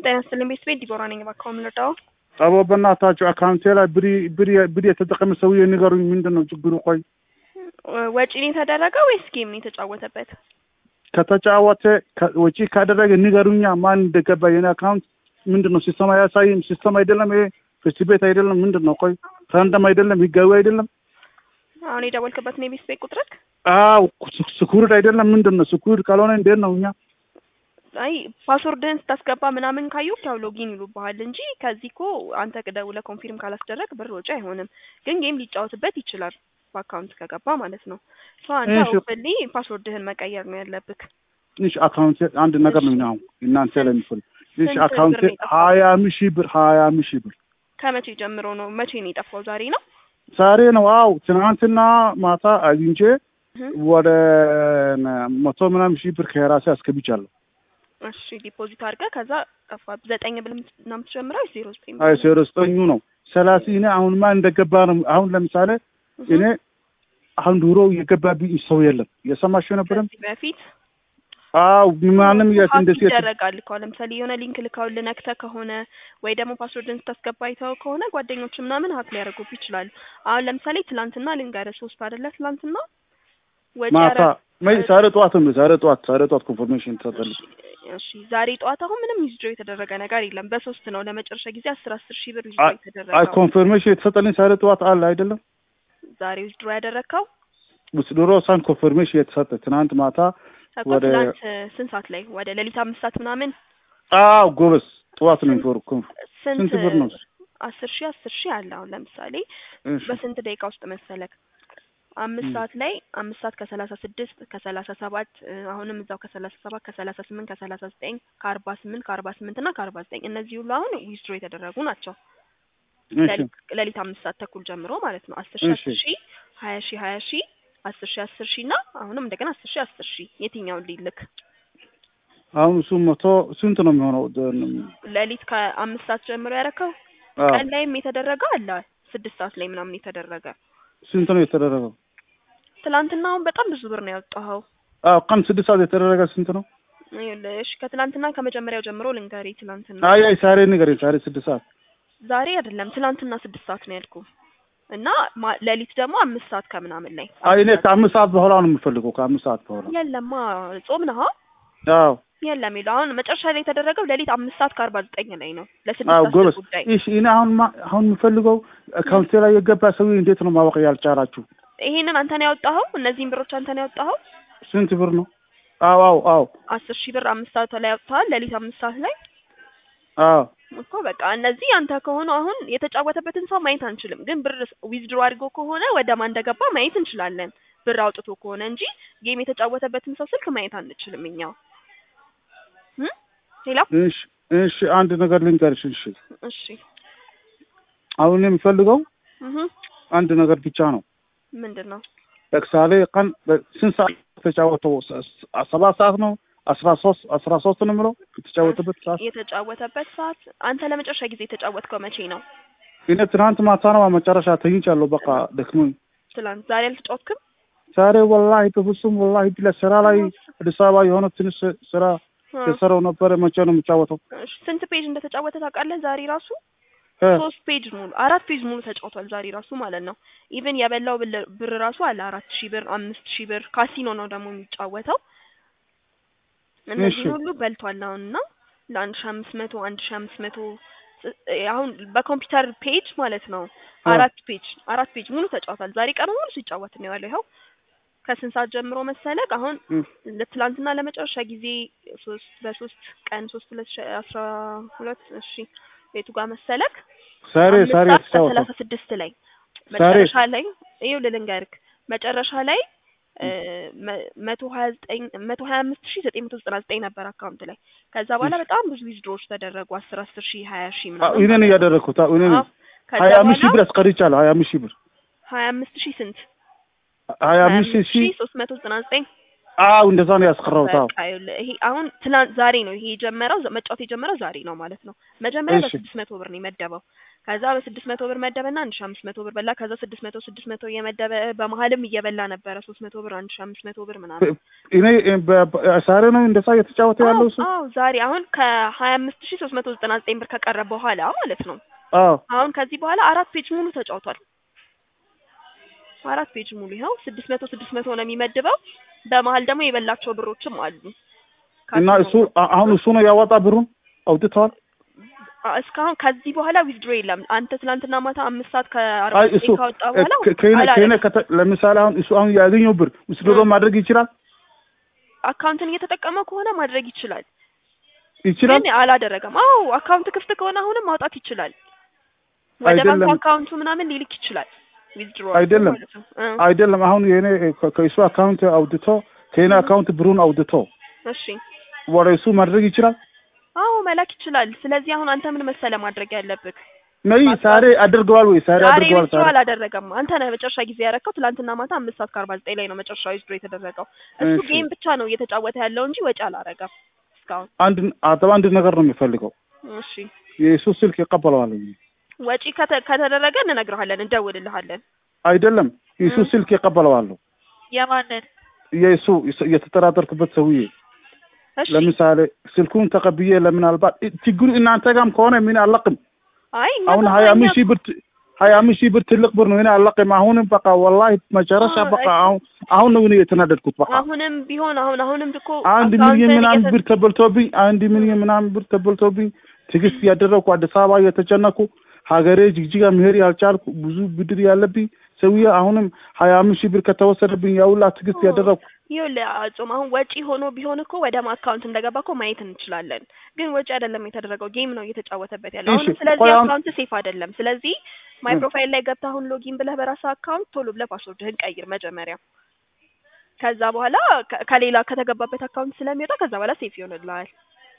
ጤና ይስጥልኝ ቤት ቤት ዲቦራ ነኝ። እባክዎ የምንረዳው አቦ በእናታችሁ አካውንቴ ላይ ብሪ ብሪ ብሪ የተጠቀመ ሰውዬ ንገሩኝ። ምንድን ነው ችግሩ? ቆይ ወጪ ነው የተደረገ ወይስ ጌም ነው የተጫወተበት? ከተጫወተ ከ- ወጪ ካደረገ ንገሩኛ። ማን እንደገባ የኔ አካውንት ምንድን ነው? ሲስተም አያሳይም። ሲስተም አይደለም ይሄ ፍርድ ቤት አይደለም። ምንድን ነው? ቆይ ራንደም አይደለም፣ ህጋዊ አይደለም። አሁን የደወልክበት ነው የቤት ቤት ቁጥርክ? አው ስኩርድ አይደለም። ምንድን ነው? ስኩርድ ካልሆነ እንዴት ነው እኛ አይ ፓስወርድህን ስታስገባ ምናምን ካዩ ያው ሎጊን ይሉብሃል እንጂ ከዚህ እኮ አንተ ደውለህ ኮንፊርም ካላስደረግ ብር ወጪ አይሆንም። ግን ጌም ሊጫወትበት ይችላል በአካውንት ከገባ ማለት ነው። ሶ አንተ እሺ። ኦፕንሊ ፓስወርድህን መቀየር ነው ያለብክ። ትንሽ አካውንት አንድ ነገር ነው የሚሆነው እናንተ ላይ የሚፈልግ ትንሽ ስንት አካውንት ብር ነው የጠፋው? ሀያ ሺህ ብር ሀያ ሺህ ብር ከመቼ ጀምሮ ነው? መቼ ነው የጠፋው? ዛሬ ነው? ዛሬ ነው። አው ትናንትና ማታ አግኝቼ እህ። ወደ መቶ ምናምን ሺህ ብር ከራሴ አስገብቻለሁ። እሺ ዲፖዚት አድርገህ ከዛ ጠፋ። ዘጠኝ ብል ነው የምትጀምረው ወይስ ዜሮ ዘጠኝ? አይ ሴረስጠኙ ነው ሰላሲ እኔ አሁንማ እንደገባ ነው። አሁን ለምሳሌ እህ። እኔ አሁን ድሮ የገባብኝ ሰው የለም። የሰማሽ ነበረም? ከዚህ በፊት አው ማንም የት ሀክ እንደዚህ ይደረጋል እኮ ለምሳሌ የሆነ ሊንክ ልካውልህ ነክተህ ከሆነ ወይ ደግሞ ፓስወርድን ስታስገባ አይተኸው ከሆነ ጓደኞች ምናምን ሀክ ሊያደርጉብህ ይችላሉ። አሁን ለምሳሌ ትላንትና ልንገርህ ሶስት አይደለ ትላንትና ወጪ ማታ ያረ- መይ ዛሬ ጠዋት ነው ዛሬ ጠዋት ዛሬ ጠዋት ኮንፎርሜሽን ተሰጠልኝ። እሺ ዛሬ ጠዋት አሁን ምንም ዊዝድሮ የተደረገ ነገር የለም። በሶስት ነው ለመጨረሻ ጊዜ አስር አስር ሺህ ብር ዊዝድሮ አይ የተደረገው። ኮንፎርሜሽን የተሰጠልኝ ዛሬ ጠዋት አለ አይደለም? ዛሬ ዊዝድሮ ያደረግከው ውስጥ ድሮ ሳን ኮንፎርሜሽን የተሰጠ ትናንት ማታ እኮ ወደ- ትላንት ስንት ሰዓት ላይ ወደ ሌሊት አምስት ሰዓት ምናምን አው ጎበስ ጠዋት ነው ኢንፎር ኮንፍ ስንት ስንት ብር ነው? አስር ሺህ አስር ሺህ አለ አሁን ለምሳሌ እሺ በስንት ደቂቃ ውስጥ መሰለክ? አምስት ም። ሰዓት ላይ አምስት ሰዓት ከሰላሳ ስድስት ከሰላሳ ሰባት አሁንም እዛው ከሰላሳ ሰባት ከሰላሳ ስምንት ከሰላሳ ዘጠኝ ከአርባ ስምንት ከአርባ ስምንት እና ከአርባ ዘጠኝ እነዚህ ሁሉ አሁን ዊዝድሮ የተደረጉ ናቸው። እሺ ሌሊት- ሌሊት አምስት ሰዓት ተኩል ጀምሮ ማለት ነው። አስር ሺህ እሺ። አስር ሺህ ሀያ ሺህ ሀያ ሺህ አስር ሺህ አስር ሺህ እና አሁንም እንደገና አስር ሺህ አስር ሺህ የትኛውን ሊልክ? አሁን እሱ መቶ ስንት ነው የሚሆነው? ሌሊት ከአምስት ሰዓት ጀምሮ ያረከው አዎ ቀን ላይም የተደረገ አለ ስድስት ሰዓት ላይ ምናምን የተደረገ ስንት ነው የተደረገው? ትላንትና አሁን በጣም ብዙ ብር ነው ያወጣኸው። አዎ ቀን ስድስት ሰዓት የተደረገ ስንት ነው? ይኸውልህ፣ እሺ ከትላንትና ከመጀመሪያው ጀምሮ ልንገርህ። ትላንትና አይ አይ ዛሬ ንገረኝ። ዛሬ ስድስት ሰዓት ዛሬ አይደለም ትላንትና ስድስት ሰዓት ነው ያልኩ እና ማ- ሌሊት ደግሞ አምስት ሰዓት ከምናምን ላይ አይ እኔ ከአምስት ሰዓት በኋላ ነው የምፈልገው። ከአምስት ሰዓት በኋላ የለማ ጾም ነህ አዎ የለም ይለው አሁን መጨረሻ ላይ የተደረገው ሌሊት አምስት ሰዓት ከአርባ ዘጠኝ ላይ ነው ለስድስት አዎ ሰዓት ጎበስ። ጉዳይ እሺ እኔ አሁን ማ- አሁን የምፈልገው አካውንቴ ላይ የገባ ሰው እንዴት ነው ማወቅ ያልቻላችሁ? ይሄንን አንተ ነው ያወጣኸው እነዚህን ብሮች አንተ ነው ያወጣኸው ስንት ብር ነው? አዎ አዎ አዎ አስር ሺህ ብር አምስት ሰዓት ላይ ያወጣሃል ሌሊት አምስት ሰዓት ላይ አዎ እኮ በቃ እነዚህ አንተ ከሆኑ አሁን የተጫወተበትን ሰው ማየት አንችልም፣ ግን ብር ዊዝድሮ አድርጎ ከሆነ ወደ ማን እንደገባ ማየት እንችላለን። ብር አውጥቶ ከሆነ እንጂ ጌም የተጫወተበትን ሰው ስልክ ማየት አንችልም እኛ። እም? ሌላ እሺ እሺ አንድ ነገር ልንገርሽ። እሺ እሺ አሁን የምፈልገው እህ አንድ ነገር ብቻ ነው። ምንድን ነው ለምሳሌ ቀን በ- ስንት ሰዓት ተጫወተው? ስ- ስ- ሰባት ሰዓት ነው አስራ ሶስት አስራ ሶስት ነው የምለው የተጫወተበት ሰዓት የተጫወተበት ሰዓት አንተ ለመጨረሻ ጊዜ የተጫወትከው መቼ ነው? እኔ ትናንት ማታ ነው መጨረሻ ተኝቻለሁ። በቃ ደክሞኝ ትላንት። ዛሬ አልተጫወትክም? ዛሬ ወላሂ በፍጹም ወላሂ ብለ ስራ ላይ አዲስ አበባ የሆነ ትንሽ ስራ እ። የሰራው ነበረ። መቼ ነው የሚጫወተው? እሺ፣ ስንት ፔጅ እንደተጫወተ ታውቃለህ? ዛሬ ራሱ እ፣ ሶስት ፔጅ ሙሉ አራት ፔጅ ሙሉ ተጫውቷል ዛሬ ራሱ ማለት ነው። ኢቭን የበላው ብር- ብር ራሱ አለ አራት ሺህ ብር አምስት ሺህ ብር ካሲኖ ነው ደግሞ የሚጫወተው። እነዚህ እሺ። ሁሉ በልቷል አሁን እና ለአንድ ሺህ አምስት መቶ አንድ ሺህ አምስት መቶ ስ- አሁን በኮምፒውተር ፔጅ ማለት ነው አ። አራት ፔጅ አራት ፔጅ ሙሉ ተጫውቷል። ዛሬ ቀኑ ሙሉ ሲጫወት ነው ያለው። ይኸው ከስንት ሰዓት ጀምሮ መሰለክ አሁን እም፣ ለትላንትና ለመጨረሻ ጊዜ ሶስት በሶስት ቀን ሶስት ሁለት ሺህ አስራ ሁለት እሺ ቤቱ ጋር መሰለክ ዛሬ አምስት ዛሬ ሰዓት የተጫወተው ከሰላሳ ስድስት ላይ ዛሬ መጨረሻ ላይ ይኸውልህ ልንገርክ መጨረሻ ላይ እ፣ መ- መቶ ሀያ ዘጠኝ መቶ ሀያ አምስት ሺህ ዘጠኝ መቶ ዘጠና ዘጠኝ ነበር አካውንት ላይ። ከዛ በኋላ በጣም ብዙ ዊዝድሮዎች ተደረጉ አስር አስር ሺህ ሀያ ሺህ አዎ፣ ምናምን እኔ ነኝ ያደረግኩት። አዎ፣ እኔ ነኝ አዎ። ከዛ ሀያ አምስት ሺህ በኋላ ብር አስቀርቻለሁ። ሀያ አምስት ሺህ ብር ሀያ አምስት ሺህ ስንት ሀያ አምስት ሺህ ሺህ ሶስት መቶ ዘጠና ዘጠኝ አዎ እንደዛ ነው ያስቀረውት። አዎ በቃ ይኸውልህ ይሄ አሁን ትናንት ዛሬ ነው ይሄ የጀመረው ዘ- መጫወት የጀመረው ዛሬ ነው ማለት ነው። መጀመሪያ እሺ። በስድስት መቶ ብር ነው የመደበው። ከዛ በስድስት መቶ ብር መደበና አንድ ሺ አምስት መቶ ብር በላ። ከዛ ስድስት መቶ ስድስት መቶ እየመደበ በመሀልም እየበላ ነበረ ሶስት መቶ ብር አንድ ሺ አምስት መቶ ብር ምናምን። እኔ በ- በ- ዛሬ ነው እንደዛ እየተጫወተ ያለው እሱ። አዎ አዎ፣ ዛሬ አሁን ከሀያ አምስት ሺ ሶስት መቶ ዘጠና ዘጠኝ ብር ከቀረ በኋላ ማለት ነው። አዎ አሁን ከዚህ በኋላ አራት ፔጅ ሙሉ ተጫውቷል። አራት ፔጅ ሙሉ ይኸው ስድስት መቶ ስድስት መቶ ነው የሚመድበው። በመሀል ደግሞ የበላቸው ብሮችም አሉ። እና እሱ አ- አሁን እሱ ነው ያወጣ ብሩን አውጥተዋል። አ- እስካሁን ከዚህ በኋላ ዊዝድሮ የለም። አንተ ትናንትና ማታ አምስት ሰዓት ከአርባ አይ እሱ ዘጠኝ ካወጣ በኋላ ከ- ከእኔ አላለም። ከእኔ ከተ- ለምሳሌ አሁን እሱ አሁን ያገኘው ብር ውስድሮ ማድረግ ይችላል አካውንትን እየተጠቀመ ከሆነ ማድረግ ይችላል፣ ይችላል። ግን አላደረገም። አዎ አካውንት ክፍት ከሆነ አሁንም ማውጣት ይችላል። ወደ አይደለም። ባንክ አካውንቱ ምናምን ሊልክ ይችላል። ዊዝድሮ አይደለም። አይደለም አሁን የኔ ከ- ከእሱ አካውንት አውጥቶ ከእኔ አካውንት ብሩን አውጥቶ እሺ ወደ እሱ ማድረግ ይችላል። አዎ መላክ ይችላል። ስለዚህ አሁን አንተ ምን መሰለ ማድረግ ያለብህ ነይ ዛሬ አድርገዋል ወይ ዛሬ ዛሬ አድርገዋል ዊዝድሮ ዛሬ አላደረገም። አንተ ነህ መጨረሻ ጊዜ ያረከው። ትላንትና ማታ አምስት ሰዓት ከአርባ ዘጠኝ ላይ ነው መጨረሻ ዊዝድሮ የተደረገው። እሱ እሺ። ጌም ብቻ ነው እየተጫወተ ያለው እንጂ ወጪ አላረገም እስካሁን። አንድ አጠባ አንድ ነገር ነው የሚፈልገው እሺ የእሱ ስልክ ይቀበለዋል ወጪ ከተ- ከተደረገ እንነግርሃለን፣ እንደውልልሃለን። አይደለም የእሱ እ። ስልክ ይቀበለዋል የማንን? የእሱ የተጠራጠርክበት ሰውዬ እሺ ለምሳሌ ስልኩን ተቀብዬ ለምናልባት ችግሩ እናንተ ጋርም ከሆነ ምን አለቅም አይ እኛ አሁን ጋር ሀያ እኛ- አምስት ሺህ ብር ት- ሀያ አምስት ሺህ ብር ትልቅ ብር ነው እኔ አለቅም አሁንም በቃ ወላሂ መጨረሻ አዎ፣ በቃ አሁን አሁን ነው እኔ የተናደድኩት በቃ አሁንም ቢሆን አሁን አሁንም እኮ አንድ አካውንትን ሚሊዮን ምናምን እየተ- ብር ተበልቶብኝ አንድ ሚሊዮን ምናምን ብር ተበልቶብኝ ትዕግስት ያደረግኩ አዲስ አበባ እየተጨነኩ ሀገሬ ጅግጅጋ መሄድ ያልቻልኩ ብዙ ብድር ያለብኝ ሰውዬ አሁንም ሀያ አምስት ሺህ ብር ከተወሰደብኝ ያውላ ትዕግስት አዎ። ያደረግኩ ይኸውልህ አጾም አሁን ወጪ ሆኖ ቢሆን እኮ ወደ አካውንት እንደገባ እኮ ማየት እንችላለን። ግን ወጪ አይደለም የተደረገው፣ ጌም ነው እየተጫወተበት ያለው። እሺ፣ አሁንም ስለዚህ ቆይ አሁን- አካውንት ሴፍ አይደለም። ስለዚህ ማይ እ። ፕሮፋይል ላይ ገብተህ አሁን ሎጊን ብለህ በራስህ አካውንት ቶሎ ብለህ ፓስወርድህን ቀይር መጀመሪያ። ከዛ በኋላ ከ- ከሌላ ከተገባበት አካውንት ስለሚወጣ ከዛ በኋላ ሴፍ ይሆንልሃል።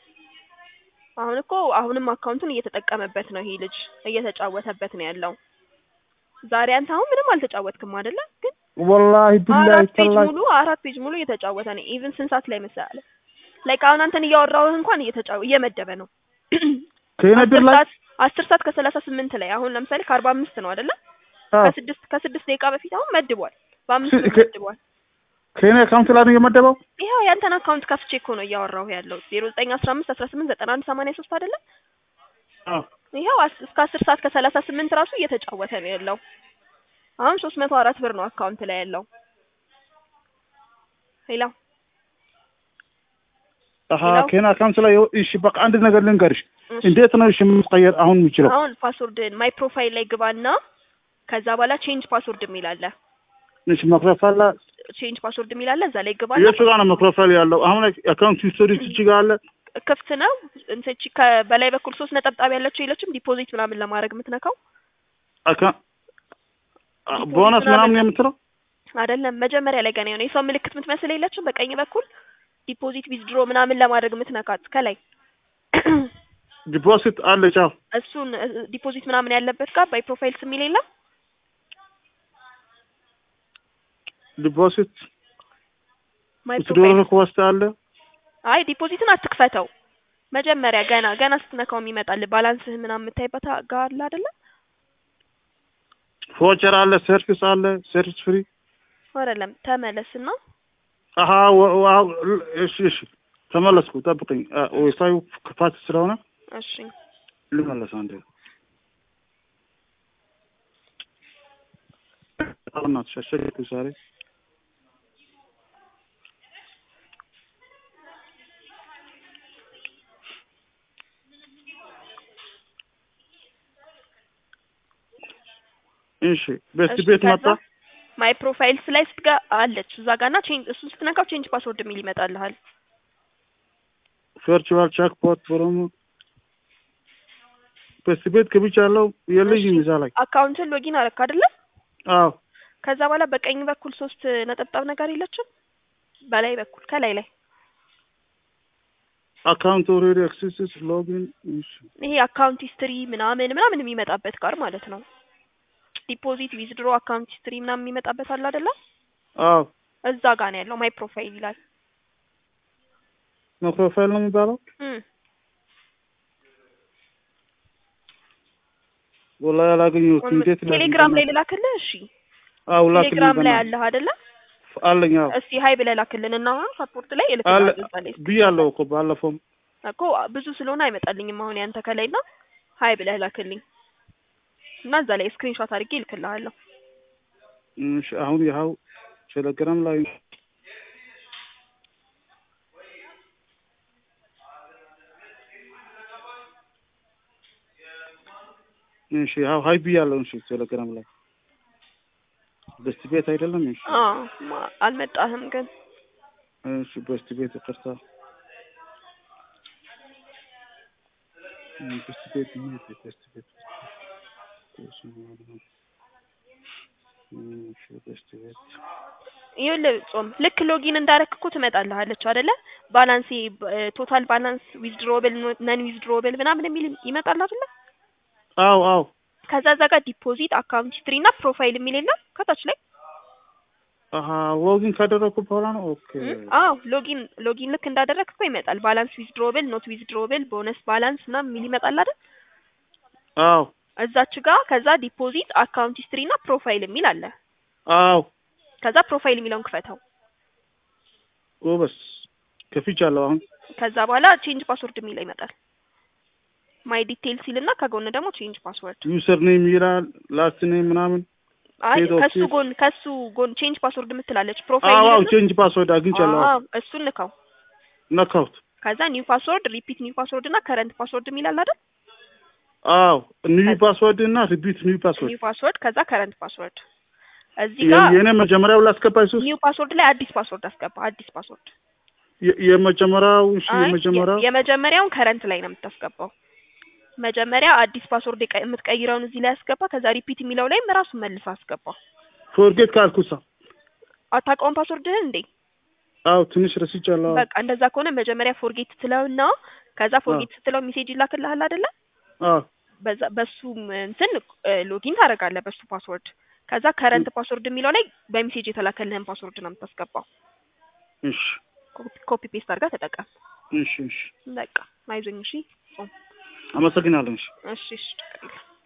አሁን እኮ አሁንም አካውንቱን እየተጠቀመበት ነው ይሄ ልጅ እየተጫወተበት ነው ያለው። ዛሬ አንተ አሁን ምንም አልተጫወትክም አይደለ? ግን ወላሂ ቢላሂ አራት ፔጅ ተላሂ ሙሉ አራት ፔጅ ሙሉ እየተጫወተ ነው። ኢቭን ስንት ሰዓት ላይ መሰለህ? ላይክ አሁን አንተን እያወራሁህ እንኳን እየተጫወ እየመደበ ነው። ከእኔ ብር አስር ላይ ሰዓት አስር ሰዓት ከሰላሳ ስምንት ላይ አሁን ለምሳሌ ከአርባ አምስት ነው አይደለ? አዎ፣ ከስድስት ከስድስት ደቂቃ በፊት አሁን መድቧል። በአምስት ስ- ብር ከ- መድቧል። ከእኔ አካውንት ላይ ነው የመደበው ይኸው ያንተን አካውንት ከፍቼ እኮ ነው እያወራሁህ ያለው ዜሮ ዘጠኝ አስራ አምስት አስራ ስምንት ዘጠና አንድ ሰማንያ ሶስት አይደለ? አዎ። ይኸው አስ- እስከ አስር ሰዓት ከሰላሳ ስምንት ራሱ እየተጫወተ ነው ያለው። አሁን ሶስት መቶ አራት ብር ነው አካውንት ላይ ያለው። ሄላ አሀ ሌላው? ከእኔ አካውንት ላይ እሺ በቃ አንድ ነገር ልንገርሽ እሺ። እንዴት ነው እሺ የምትቀየር አሁን የምችለው አሁን ፓስወርድን ማይ ፕሮፋይል ላይ ግባና ከዛ በኋላ ቼንጅ ፓስወርድ የሚል አለ። እሺ መክፈል ቼንጅ ፓስወርድ የሚል አለ። እዛ ላይ ግባና የቱ ጋር ነው መክፈል ያለው አሁን አካውንት ሂስቶሪ እቺ ጋር አለ ክፍት ነው። እንትን እቺ ከበላይ በኩል ሶስት ነጠብጣብ ያለችው የለችም ዲፖዚት ምናምን ለማድረግ የምትነካው አካ- ቦነስ ምናምን የምትለው አይደለም። መጀመሪያ ላይ ገና የሆነ የሰው ምልክት የምትመስል የለችም በቀኝ በኩል ዲፖዚት ዊዝድሮ ምናምን ለማድረግ የምትነካት ከላይ ዲፖዚት አለ ጫፍ እሱን ዲፖዚት ምናምን ያለበት ጋር ባይ ፕሮፋይልስ የሚል የለም። ዲፖዚት ማይ ዊዝድሮ ፕሮፋይል ሪኩዌስት አለ አይ ዲፖዚትን አትክፈተው። መጀመሪያ ገና ገና ስትነካው የሚመጣል ባላንስህ ምናምን የምታይበት ጋር አለ አይደለ? ፎቸር አለ ሰርቪስ አለ ሰርቪስ ፍሪ አይደለም ተመለስና አሀ ወ- ወ- እሺ እሺ ተመለስኩ ጠብቀኝ አ- ዌብሳይቱ ክፋት ስለሆነ እሺ ልመለስ አንዴ በእናትሽ አስቸገርኩኝ ዛሬ እሺ በዚህ እሺ፣ ቤት ከዛ መጣ ማይ ፕሮፋይልስ ላይ ስትጋ አለች እዛ ጋርና ቼንጅ እሱን ስትነካው ቼንጅ ፓስወርድ የሚል ይመጣልሃል። ቨርቹዋል ቻክፖት ፕሮሞ በዚህ ቤት ገብቻለሁ የለኝም እዛ ላይ አካውንትን ሎጊን አረክ አይደለ? አዎ ከዛ በኋላ በቀኝ በኩል ሶስት ነጠብጣብ ነገር የለችም? በላይ በኩል ከላይ ላይ አካውንት ኦልሬዲ አክሰስስ ሎጊን እሺ ይሄ አካውንት ሂስትሪ ምናምን ምናምን የሚመጣበት ጋር ማለት ነው። ዲፖዚት ዊዝድሮ አካውንት ሂስትሪ ምናምን የሚመጣበት አለ አይደለ? አዎ እዛ ጋር ነው ያለው ማይ ፕሮፋይል ይላል። ማክሮፋይል ነው የሚባለው እም ወላሂ አላገኘሁትም። እንዴት ላግኝ? ቴሌግራም ላይ ልላክልህ? እሺ አዎ ላክልኝ። ቴሌግራም ላይ በእናትህ። አለህ አይደለ? አለኝ። አዎ እስቲ ሀይ ብለህ ላክልን እና አሁን ሳፖርት ላይ አለ እልክልሃለሁ እዛ ላይ ብያለሁ እኮ ባለፈውም። እኮ ብዙ ስለሆነ አይመጣልኝም አሁን ያንተ ከላይ እና ሀይ ብለህ ላክልኝ እና እዛ ላይ ስክሪንሾት አድርጌ እልክልሃለሁ። እሺ አሁን ይኸው ቴሌግራም ላይ እሺ ያው ሀይ ብያለሁ። እሺ ቴሌግራም ላይ በስቲ ቤት አይደለም። እሺ አዎ ማ- አልመጣህም ግን እሺ በስቲ ቤት ይቅርታ። እም፣ በስቲ ቤት ምን ይሄ በስቲ ቤት እሺ በስቲ ቤት ይኸውልህ ጾም ልክ ሎጊን እንዳረክ እኮ ትመጣልሃለች አይደለ? ባላንስ ቶታል ባላንስ ዊዝድሮብል ነን ዊዝድሮብል ምናምን የሚል ይመጣል አይደለ? አዎ አዎ ከዛ እዛ ጋር ዲፖዚት አካውንት ሂስትሪ እና ፕሮፋይል የሚል የለም ከታች ላይ አሀ ሎጊን ካደረኩ በኋላ ነው። ኦኬ እም? አዎ ሎጊን ሎጊን ልክ እንዳደረግክ እኮ ይመጣል። ባላንስ ዊዝድሮብል ኖት ዊዝድሮብል ቦነስ ባላንስ ምናምን የሚል ይመጣል አይደል? አዎ እዛች ጋር ከዛ ዲፖዚት አካውንት ሂስትሪ እና ፕሮፋይል የሚል አለ። አዎ ከዛ ፕሮፋይል የሚለውን ክፈተው። ጎበስ ከፍቻለሁ። አሁን ከዛ በኋላ ቼንጅ ፓስወርድ የሚለው ይመጣል። ማይ ዲቴል ሲል እና ከጎን ደግሞ ቼንጅ ፓስወርድ ዩዘር ኔም ይላል ላስት ኔም ምናምን አይ ሄድ ኦፍ ከሱ ቼንጅ። ጎን ከሱ ጎን ቼንጅ ፓስወርድ የምትላለች አዎ ፕሮፋይል አዎ ይልና- ቼንጅ ፓስወርድ አግኝቻለሁ። አዎ እሱን ንካው። ነካሁት። ከዛ ኒው ፓስወርድ ሪፒት ኒው ፓስወርድ እና ከረንት ፓስወርድ የሚል አለ አይደል? አዎ ኒው ፓስወርድ እና ሪፒት ኒው ፓስወርድ ኒው ፓስወርድ ከዛ ከረንት ፓስወርድ እዚህ ጋር የኔ መጀመሪያው ላስገባ ሱስ ኒው ፓስወርድ ላይ አዲስ ፓስወርድ አስገባ። አዲስ ፓስወርድ የመጀመሪያው እሺ አይ የመጀመሪያው የ- የመጀመሪያውን ከረንት ላይ ነው የምታስገባው። መጀመሪያ አዲስ ፓስወርድ የቀ- የምትቀይረውን እዚህ ላይ አስገባ። ከዛ ሪፒት የሚለው ላይም ራሱን መልስ አስገባ። ፎርጌት ካልኩሳ አታውቀውም ፓስወርድህን እንዴ? አዎ ትንሽ ረስቻለሁ። በቃ እንደዛ ከሆነ መጀመሪያ ፎርጌት ስትለውና ከዛ ፎርጌት ስትለው ሜሴጅ ይላክልሃል አይደለ? አዎ በዛ በሱ እንትን ሎጊን ታደርጋለህ በሱ ፓስወርድ። ከዛ ከረንት ፓስወርድ የሚለው ላይ በሜሴጅ የተላከልህን ፓስወርድ ነው የምታስገባው። እሺ ኮፒ ፔስት አድርጋ ተጠቀም። እሺ እሺ በቃ አይዞኝ። እሺ ጾም አመሰግናለሁ። እሺ እሺ እሺ ችግር የለም።